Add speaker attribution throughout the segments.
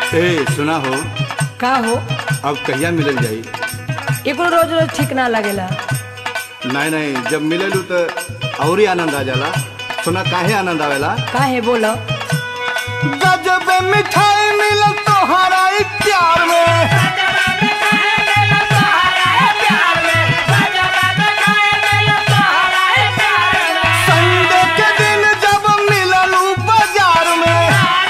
Speaker 1: ए सुना हो
Speaker 2: का हो
Speaker 1: अब कहिया मिलल जाई
Speaker 2: एकरो रोज रोज ठीक ना लगेला
Speaker 1: नहीं नहीं जब मिललू तो और ही आनंद आ जाला सुना काहे आनंद आवेला
Speaker 2: काहे बोलो
Speaker 1: गजब मिठाई मिलल तोहरा ई प्यार में संडे के दिन जब मिललू बाजार में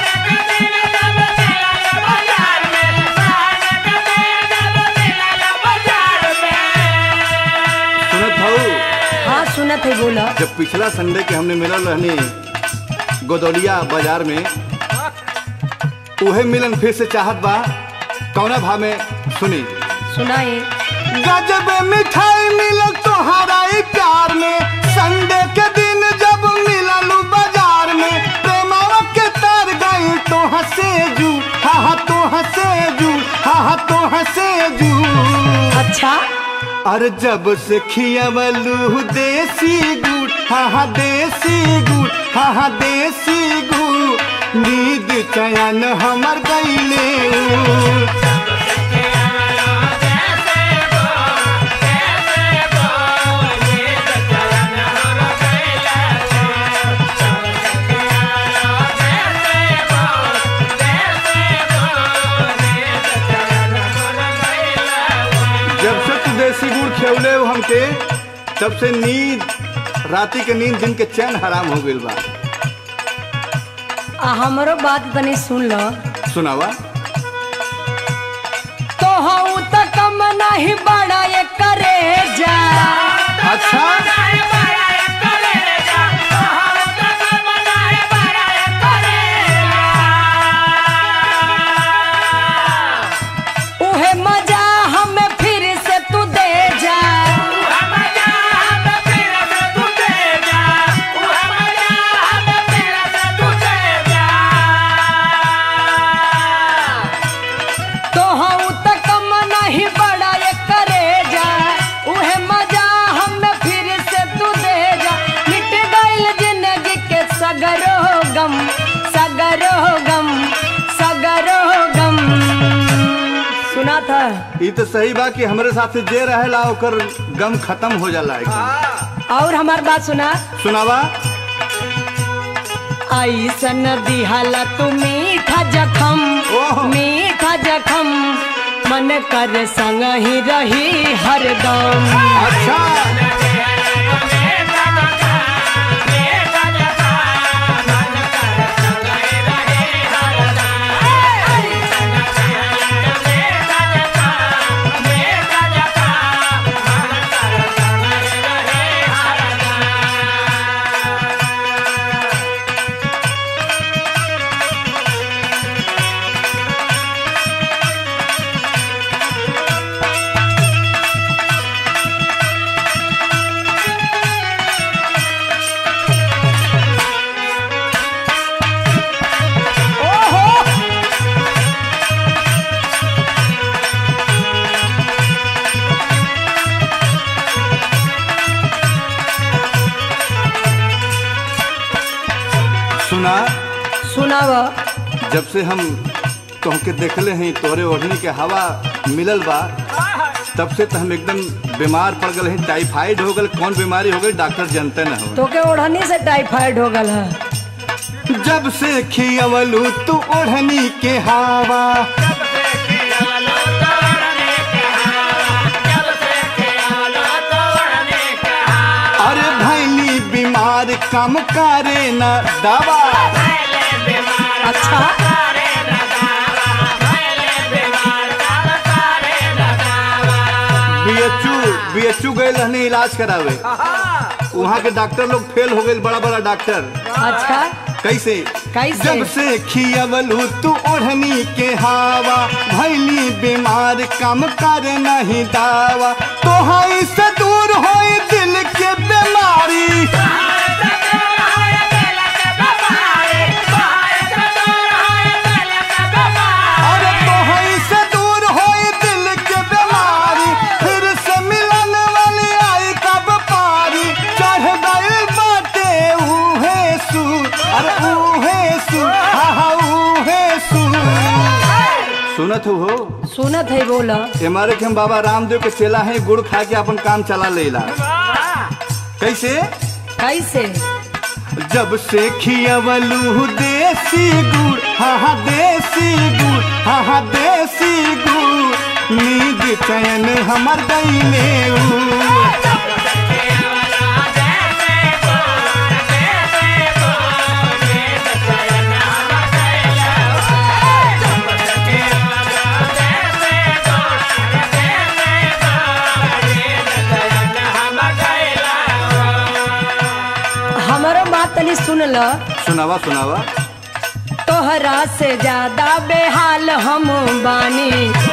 Speaker 1: सुनत हूँ
Speaker 2: हाँ सुनत है बोलो
Speaker 1: जब पिछला संडे के हमने मिलल रहनी गोदौलिया बाजार में उहे मिलन फिर से चाहत बा कौना भाव में सुनी
Speaker 2: सुनाई
Speaker 1: गजब मिठाई मिलल तोहरा ई प्यार में संडे के दिन जब मिललू बाजार में प्रेमावा के तार गई तो हंसे जू हा हा तो हंसे जू हा हा तो हंसे जू
Speaker 2: अच्छा
Speaker 1: अरे जब से खियावलू देसी गुड़ हा हा देसी गुड़ हा हा देसी गुड़ नींद चयन हमर गईले जब से तू देसी गुड़ खेवले हो हमके तब से नींद राती के नींद दिन के चैन हराम हो गइल बा
Speaker 2: आ हमरो बात तनी सुन लो
Speaker 1: सुनावा
Speaker 2: तो हूँ तो कम नहीं बड़ा ये करे जा
Speaker 1: अच्छा
Speaker 2: उहे मजा हमें फिर से तू दे जा तो हूँ तो कम नहीं बड़ा ये करे जा उहे मजा हमें फिर से तू दे जा मिट गइल जिंदगी के सगरो गम सगरो गम सगरो गम सुना था
Speaker 1: ये तो सही बा कि हमरे साथ जे रहेला ओकर गम खत्म हो जाला एकदम
Speaker 2: और हमार बात सुना
Speaker 1: सुनावा
Speaker 2: ऐसन दिहाला तू मीठा जखम
Speaker 1: ओह।
Speaker 2: मीठा जखम मन कर संग ही रही हरदम
Speaker 1: अच्छा सुना
Speaker 2: सुनाव
Speaker 1: जब से हम तोहके देखले हैं तोहरे ओढ़नी के हवा मिलल बा तब से तो हम एकदम बीमार पड़ गए हैं टाइफाइड हो गल कौन बीमारी हो गई डॉक्टर जानते न हो
Speaker 2: तो के ओढ़नी से टाइफाइड हो गल है
Speaker 1: जब से खियवलू तू ओढ़नी के हवा अरे भैली बीमार कम करे न दवा
Speaker 2: अच्छा
Speaker 1: बीएचयू बीएचयू गए रहने इलाज करावे वहाँ के डॉक्टर लोग फेल हो गए बड़ा बड़ा डॉक्टर
Speaker 2: अच्छा
Speaker 1: कैसे
Speaker 2: कैसे?
Speaker 1: जब से खियवलू तू ओढ़नी के हवा भैली बीमार कम कर नहीं दावा तो से दूर हो दिल के बीमारी अरे तो से दूर हो दिल के बीमारी फिर से मिलन वाली आई कब पारी चढ़ गई बाटे ऊहे सू अरे ऊहे सू हा हा ऊहे सू सुनत हो हो
Speaker 2: सुनत है बोला
Speaker 1: हमारे के हम बाबा रामदेव के चेला है गुड़ खा के अपन काम चला लेला कैसे
Speaker 2: कैसे
Speaker 1: जब से खियवलू देसी गुड़ हाँ हाँ देसी गुड़ हाँ हाँ देसी गुड़ नींद चैन हमर गईले
Speaker 2: हमारो बात तनी सुन ल
Speaker 1: सुनावा सुनावा
Speaker 2: तोहरा से ज्यादा बेहाल हम बानी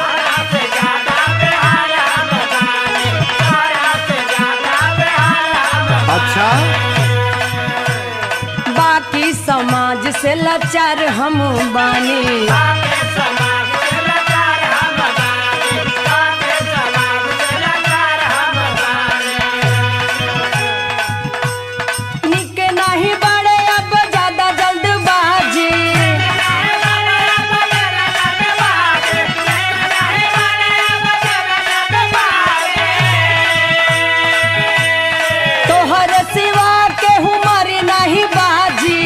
Speaker 1: अच्छा
Speaker 2: बाकी समाज से लाचार हम बानी निक नहीं बड़े अब ज्यादा जल्दबाजी तोहर सिवा के हमारी नहीं बाजी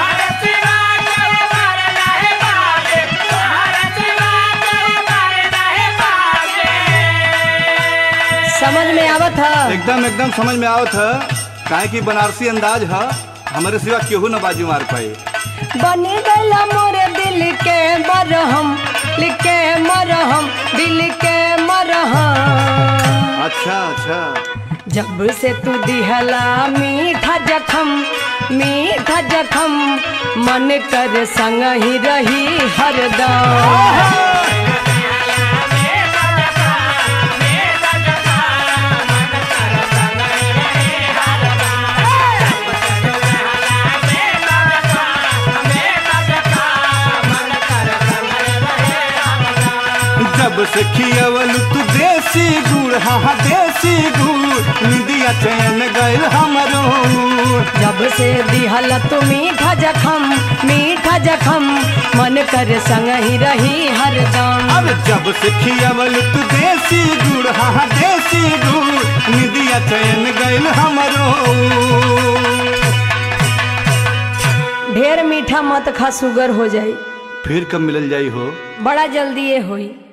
Speaker 2: समझ में आवत है
Speaker 1: एकदम एकदम समझ में आवत है काहे कि बनारसी अंदाज है हमारे सिवा केहू न बाजू मार पाए
Speaker 2: बनी गला मोरे दिल के मरहम लिखे मरहम दिल के मरहम
Speaker 1: अच्छा अच्छा
Speaker 2: जब से तू दिहला मीठा जखम मीठा जखम मन कर संग ही रही हरदम
Speaker 1: जब से खियवल तू देसी गुड़ हाँ हाँ देसी गुड़ निदिया चैन गइल हमरो
Speaker 2: जब से दिहल तू मीठा जखम मीठा जखम मन कर संग ही रही हरदम
Speaker 1: अब जब से खियवल तू देसी गुड़ हाँ हाँ देसी गुड़ निदिया चैन गइल हमरो
Speaker 2: ढेर मीठा मत खा सुगर हो जाई
Speaker 1: फिर कब मिलल जाई हो
Speaker 2: बड़ा जल्दी ये होई